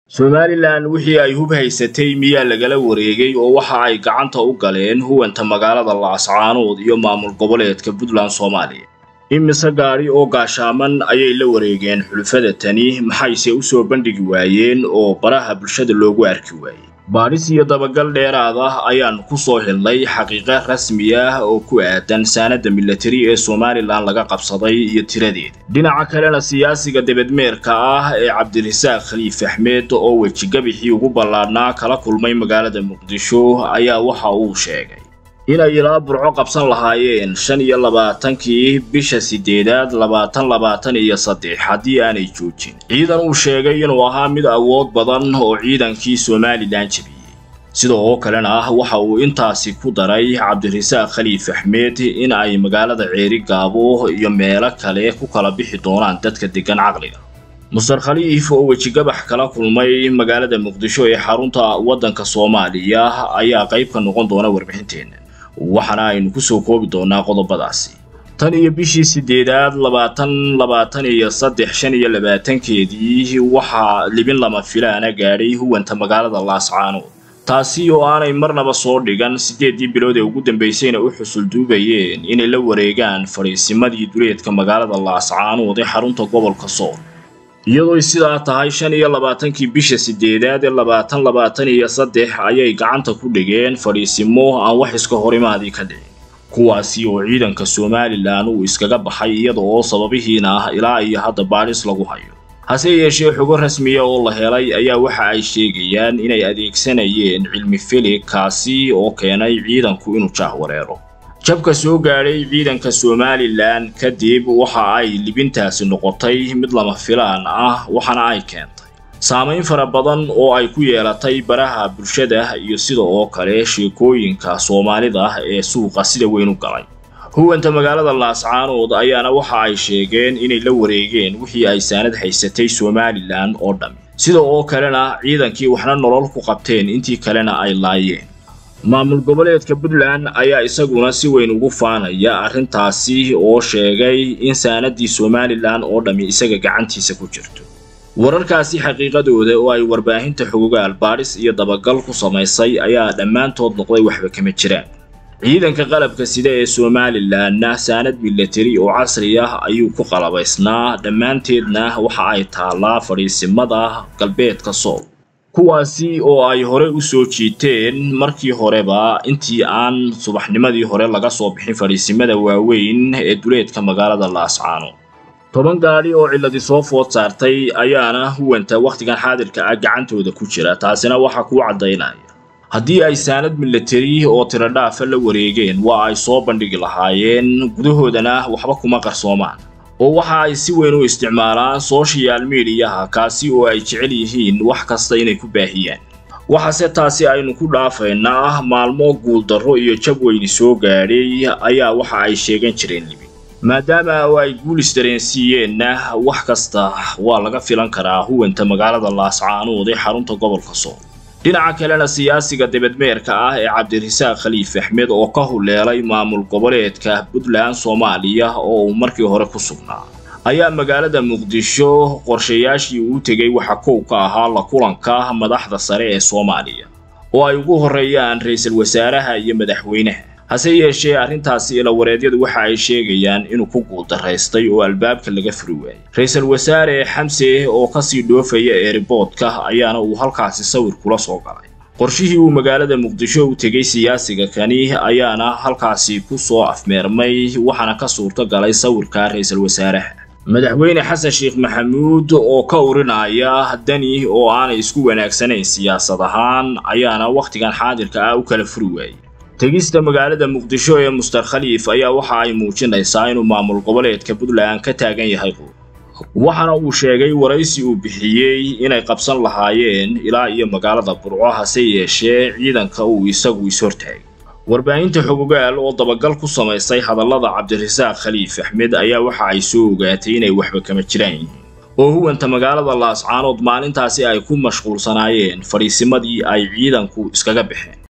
somalilan wixii ay hub haysatay miyaa lagala wareegay oo waxa ay gacanta u galeen huwanta magaalada laascaanood iyo maamul goboleedka puntland soomaaliya imise gaadhi oo gaashaaman ayay la wareegeen xulufada tani maxayse u soo bandhigi waayeen oo baraha bulshada loogu arki waayey baadhis iyo dabagal dheeraad ah ayaannu ku soo helnay xaqiiqo rasmi ah oo ku aadan saanadda milatari ee somalilan laga qabsaday iyo tiradeeda dhinaca kalena siyaasiga debedmeerka ah ee cabdirasaaq khaliif axmed oo wejigabixii ugu ballaadhnaa kala kulmay magaalada muqdisho ayaa waxa uu sheegay inay ilaa burco qabsan lahaayeen shan iyo labaatankii bisha sideedaad labaatan labaatan iyo saddex haddii aanay joojin ciidan uu sheegay inuu ahaa mid awood badan oo ciidankii somalilan jebiyey sidoo kalena ah waxa uu intaasi ku daray cabdirasaaq khaliif axmed in ay magaalada ceeri gaabo iyo meelo kale ku kala bixi doonaan dadka deggan caqliga muster khaliif oo wejigabax kala kulmay magaalada muqdisho ee xarunta waddanka soomaaliya ayaa qayb ka noqon doona warbixinteenna waxaana aynu ku soo koobi doonaa qodobadaasi tan iyo bishii sideedaad labaatan labaatan iyo saddex shan iyo labaatankeedii waxaa libin lama filaana gaadhay huwanta magaalada laascaanood taasi oo aanay marnaba soo dhigan siddeeddii bilood ee ugu dambaysayna u xusulduubayeen inay la wareegaan fadhiisimadii duleedka magaalada laascaanood ee xarunta gobolka sool iyadooy sidaa tahay shan iyo labaatankii bisha sideedaad ee labaatan labaatan iyo saddex ayay gacanta ku dhigeen fadhiisimo aan wax iska horimaadii ka dhicin kuwaasi oo ciidanka somalilan uu iskaga baxay iyada oo sababihiina ah ilaa iyo hadda baadhis lagu hayo hase yeeshee xogo rasmiya oo la helay ayaa waxa ay sheegayaan inay adeegsanayeen cilmi filig kaasi oo keenay ciidanku inuu jaahwareero jabka soo gaadhay ciidanka somalilan kadib waxa ay libintaasi noqotay mid lama filaan ah waxaana ay keentay saamayn fara badan oo ay ku yeelatay baraha bulshada iyo sida oo kale sheekooyinka soomaalida ee suuqa sida weyn u galay huwanta magaalada laascaanood ayaana waxa ay sheegeen inay la wareegeen wixii ay saanad haysatay somalilan oo dhammi sida oo kalena ciidankii waxna nolol ku qabteen intii kalena ay laayeen maamul goboleedka puntland ayaa isaguna si weyn ugu faanaya arrintaasi oo sheegay in saanaddii somalilan oo dhammi isaga gacantiisa ku jirto wararkaasi xaqiiqadooda oo ay warbaahinta xogogaal baadhis iyo dabagal ku samaysay ayaa dhammaantood noqday waxba kama jiraan ciidanka qalabka sida ee somalilanna saanad milatari oo casri ah ayuu ku qalabaysnaa dhammaanteedna waxa ay taallaa fadhiisimada galbeedka sool kuwaasi oo ay hore u soo jiiteen markii horeba intii aan subaxnimadii hore laga soo bixin fadhiisimada waaweyn ee duleedka magaalada laascaano toban gaadhi oo cilladi soo food saartay ayaana huwanta wakhtigan xaadirka ah gacantooda ku jira taasina waxaa kuu caddaynaya haddii ay saanad milatari oo tiradhaafa la wareegeen waa ay soo bandhigi lahaayeen gudahoodana waxba kuma qarsoomaan oo waxa ay si weyn u isticmaalaan sochial mediyaha kaasi oo ay jecel yihiin wax kasta inay ku baahiyaan waxaase taasi aynu ku dhaafaynaa maalmo guuldarro iyo jab weyni soo gaadhay ayaa waxa ay sheegan jireen libi maadaama oo ay guul isdareensiiyeenna wax kasta waa laga filan karaa huwanta magaalada laascaanood ee xarunta gobolka sool dhinaca kalena siyaasiga debedmeerka ah ee cabdirasaaq khaliif axmed oo ka huleelay maamul goboleedka puntland soomaaliya oo uu markii hore ku sugnaa ayaa magaalada muqdisho qorshayaashii uu tegay waxa kow ka ahaa la kulanka madaxda sare ee soomaaliya oo ay ugu horreeyaan ra-iisul wasaaraha iyo madaxweynaha hase yeeshee arrintaasi ilawareedyadu waxa ay sheegayaan inuu ku guuldaraystay oo albaabka laga furi waayey ra-iisul wasaare xamse oo kasii dhoofaya eeriboodka ayaana uu halkaasi sawir kula soo galay qorshihii uu magaalada muqdisho u tegay siyaasiga kani ayaana halkaasi ku soo afmeermay waxaana ka suurto galay sawirka ra-iisul wasaaraha madaxweyne xasan sheekh maxamuud oo ka urinaya dani oo aanay isku wanaagsanayn siyaasad ahaan ayaana wakhtigan xaadirka ah u kala furi waayey tegista magaalada muqdisho ee muster khaliif ayaa waxa ay muujinaysaa inuu maamul goboleedka puntland ka taagan yahay quud waxaana uu sheegay waraysi uu bixiyey inay qabsan lahaayeen ilaa iyo magaalada burco hase yeeshee ciidanka uu isagu is-hortaagay warbaahinta xogogaal oo dabagal ku samaysay hadallada cabdirasaaq khaliif axmed ayaa waxa ay soo ogaatay inay waxba kama jiraan yihiin oo huwanta magaalada laascaanood maalintaasi ay ku mashquulsanaayeen fadhiisimadii ay ciidanku iskaga baxeen